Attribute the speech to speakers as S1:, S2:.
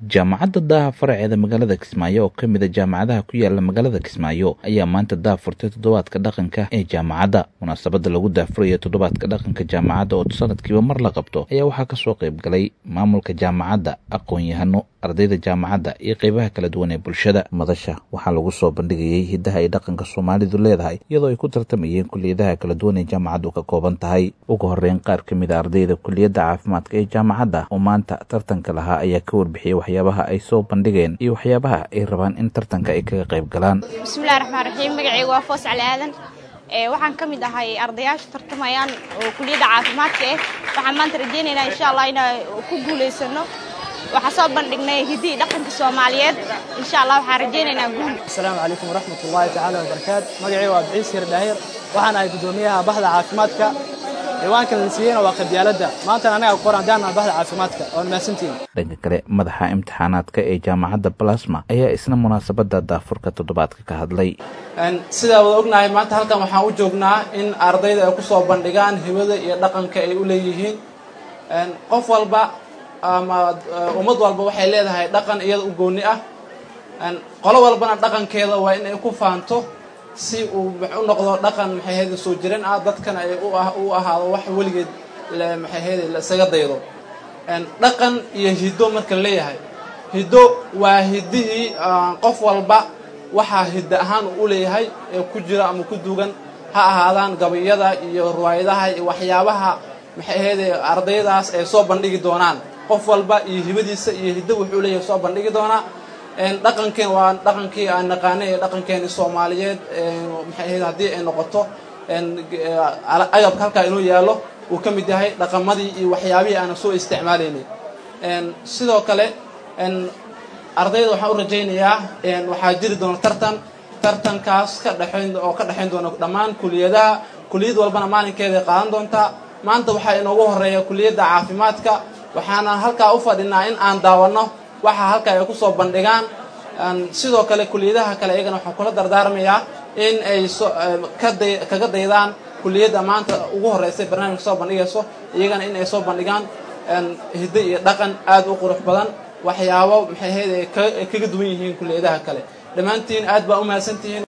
S1: jaamacadda daaha faraceeda magaalada kismaayo oo ka mid a jaamacadaha ku yaala magaalada kismaayo ayaa maanta daah furtay toddobaadka dhaqanka ee jaamacadda munaasabadda lagu daahfurayo toddobaadka dhaqanka jaamacadda oo sanadkiiba mar la qabto ayaa waxaa kasoo qayb galay maamulka jaamacadda aqoon-yahano ardayda jaamacadda iyo qeybaha kala duwan ee bulshada madasha waxaa lagu soo bandhigayey hiddaha ay dhaqanka soomaalidu leedahay iyadoo ay ku tartamayeen kuliyadaha kala duwan ee jaamacaddu ka kooban tahay ugu horeyn qaar ka mid a ardayda kuliyadda caafimaadka ee jaamacadda oo maanta tartanka lahaa ayaa ka warbixiyey waxyaabaha ay soo bandhigeen iyo waxyaabaha ay rabaan in tartanka ay kaga qayb galaan
S2: bismillahi raxmaan raxiim magacayga waa foos cali aadan waxaan ka mid ahay ardayaasha tartamayaan oo kuliyadda caafimaadka ah waxaan maanta rajeynaynaa insha allah inaan ku guulaysano waxaa soo bandhignay hiddii dhaqanka soomaaliyeed insha allah waxaan rajeynaynaa guul
S3: asalaamu calaykum waraxmat ullaahi tacaala wabarakaatu magacayga waa biciis hir dhaahir waxaan ahay guddoomiyaha bahda caafimaadka ciwaanka la siiyeyna waa qabyaaladda maantana anaga ku qoran daana bahda caafimaadka oon mahadsantihin
S1: dhanka kale madaxa imtixaanaadka ee jaamacadda balasma ayaa isna munaasabadda daafurka toddobaadka ka hadlay
S4: sidaa wada ognahay maanta halkan waxaan u joognaa in ardayda ay ku soo bandhigaan hibada iyo dhaqanka ay u leeyihiin qof walba ama ummad walba waxay leedahay dhaqan iyada u gooni ah qolo walbana dhaqankeeda waa in ay ku faanto si uu u noqdo dhaqan maxay hayda soo jiran ah dadkan ay u ahaado wax weligeed maxay hayda la isaga daydo dhaqan iyo hiddo marka la leeyahay hiddo waa hiddihii qof walba waxaa hiddo ahaan uu u leeyahay ee ku jira ama ku dugan ha ahaadaan gabayada iyo riwaayadaha iyo waxyaabaha maxay hayda ardaydaas ay soo bandhigi doonaan qof walba iyo hibadiisa iyo hiddo wuxuu leeyahay soo bandhigi doonaa dhaqankeen waa dhaqankii aan naqaanay ee dhaqankeeni soomaaliyeed maxay ahayd haddii ay noqoto agabka halkaa inuu yaallo uu ka mid yahay dhaqamadii iyo waxyaabihii aanan soo isticmaalaynay sidoo kale ardayda waxaan u rajaynayaa waxaa jiri doona tartan tartankaas ka dhexayn oo ka dhexayn doona dhammaan kuliyadaha kuliyad walbana maalinkeeday qaadan doontaa maanta waxaa inoogu horeeya kuliyadda caafimaadka waxaana halkaa u fadhinaa in aan daawanno waxa halka ay ku soo bandhigaan sidoo kale kuliyadaha kale iyagana waxaan kula dardaarmayaa in ay kaga daydaan kuliyadda maanta ugu horreysay barnaamijka soo bandhigayso iyagana in ay soo bandhigaan hiddo iyo dhaqan aad u qurux badan waxyaabo maxay ahayd ay kaga duwan yihiin kuliyadaha kale dhammaantiin aad baa u mahadsantihiin